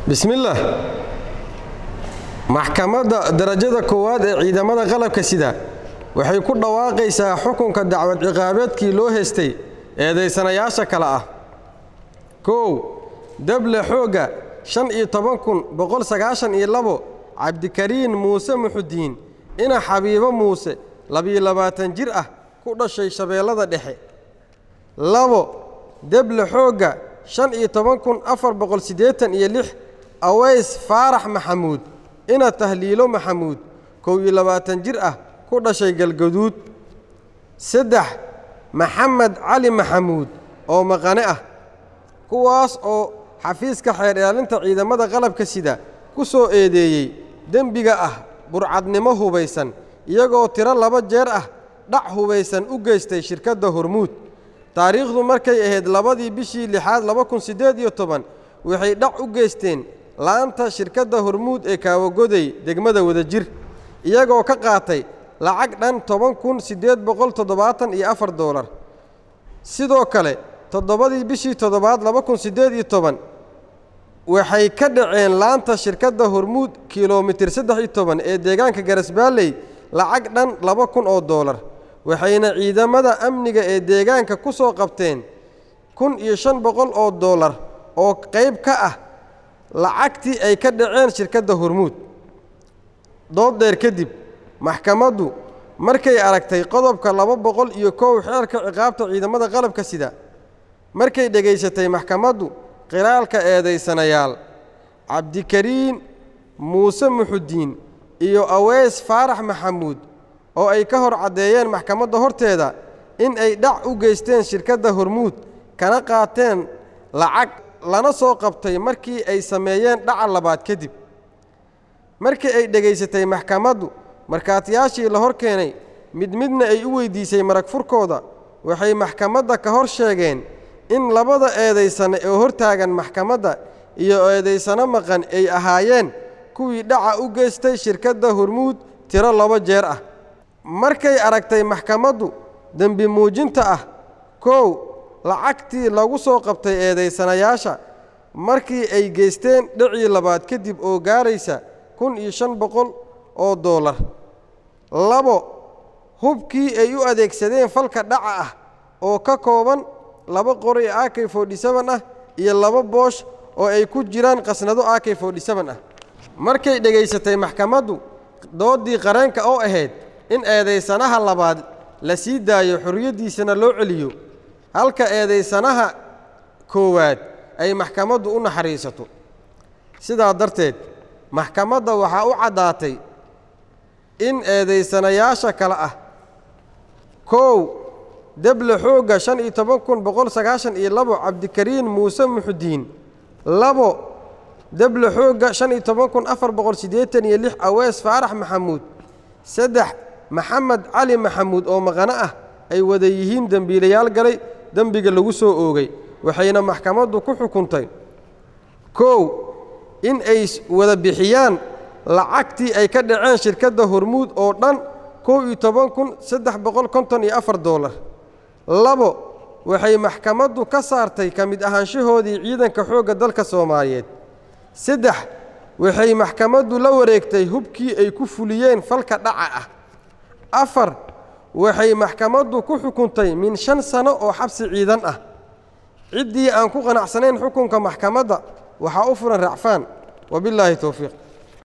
bismillaah maxkamadda darajada koowaad ee ciidamada qalabka sida waxay ku dhawaaqaysaa xukunka dacwad ciqaabeedkii loo haystay eedaysanayaasha kale ah kow dable xoogga shan iyo toban kun boqol sagaashan iyo labo cabdikariin muuse muxudiin ina xabiibo muuse labiyo labaatan jir ah ku dhashay shabeellada dhexe labo deble xoogga shan iyo toban kun afar boqol siddeetan iyo lix aways faarax maxamuud ina tahliilo maxamuud kow iyo labaatan jir ah ku dhashay galgaduud saddex maxamed cali maxamuud oo maqane ah kuwaas oo xafiiska xeer ilaalinta ciidamada qalabka sida ku soo eedeeyey dembiga ah burcadnimo hubaysan iyagoo tiro laba jeer ah dhac hubaysan u geystay shirkadda hormuud taariikhdu markay ahayd labadii bishii lixaad laba kun siddeed iyo toban waxay dhac u geysteen laanta shirkadda hormuud ee kaawagoday degmada wadajir iyagoo ka qaatay lacag dhan toban kun siddeed boqol toddobaatan iyo afar doolar sidoo kale toddobadii bishii toddobaad laba kun siddeed iyo toban waxay ka dhaceen laanta shirkadda hormuud kilomitir saddex iyo toban ee deegaanka garasbaalley lacag dhan laba kun oo doolar waxayna ciidamada amniga ee deegaanka ku soo qabteen kun iyo shan boqol oo doolar oo qayb ka ah lacagtii ay ka dhaceen shirkadda hormuud dood dheer kadib maxkamaddu markay aragtay qodobka laba boqol iyo kow xeerka ciqaabta ciidamada qalabka sida markay dhegaysatay maxkamaddu qiraalka eedaysanayaal cabdikariin muuse muxudiin iyo aweys faarax maxamuud oo ay ka hor caddeeyeen maxkamadda horteeda in ay dhac u geysteen shirkadda hormuud kana qaateen lacag lana soo qabtay markii ay sameeyeen dhaca labaad kadib markii ay dhegaysatay maxkamaddu markhaatiyaashii la hor keenay mid midna ay u weyddiisay marag furkooda waxay maxkamadda ka hor sheegeen in labada eedaysane oo hortaagan maxkamadda iyo eedaysano maqan ay ahaayeen kuwii dhaca u geystay shirkadda hormuud tiro laba jeer ah markay aragtay maxkamaddu dembi muujinta ah kow lacagtii lagu soo qabtay eedaysanayaasha markii ay geysteen dhacii labaad kadib oo gaaraysa kun iyo shan boqol oo doolar labo hubkii ay u adeegsadeen falka dhaca ah oo ka kooban laba qori ak forty-seven ah iyo laba boosh oo ay ku jiraan qasnado ak forty-seven ah markay dhegaysatay maxkamaddu dooddii qareenka oo ahayd in eedaysanaha labaad la sii daayo xorriyaddiisana loo celiyo halka eedaysanaha koowaad ay maxkamaddu u naxariisato sidaa darteed maxkamadda waxaa u caddaatay in eedaysanayaasha kale ah kow deble xoogga shan iyo toban kun boqol sagaashan iyo labo cabdikariin muuse muxudiin labo deble xoogga shan iyo toban kun afar boqol siddeetan iyo lix awees faarax maxamuud saddex maxamed cali maxamuud oo maqano ah ay wada yihiin dembiilayaal galay dembiga lagu soo oogay waxayna maxkamaddu ku xukuntay kow in ay wada bixiyaan lacagtii ay ka dhaceen shirkadda hormuud oo dhan kow iyo toban kun saddex boqol konton iyo afar doolar labo waxay maxkamaddu ka saartay ka mid ahaanshahoodii ciidanka xoogga dalka soomaaliyeed saddex waxay maxkamaddu la wareegtay hubkii ay ku fuliyeen falka dhaca ah afar waxay maxkamaddu ku xukuntay min shan sano oo xabsi ciidan ah ciddii aan ku qanacsanayn xukunka maxkamadda waxaa u furan racfaan wabillaahi towfiiq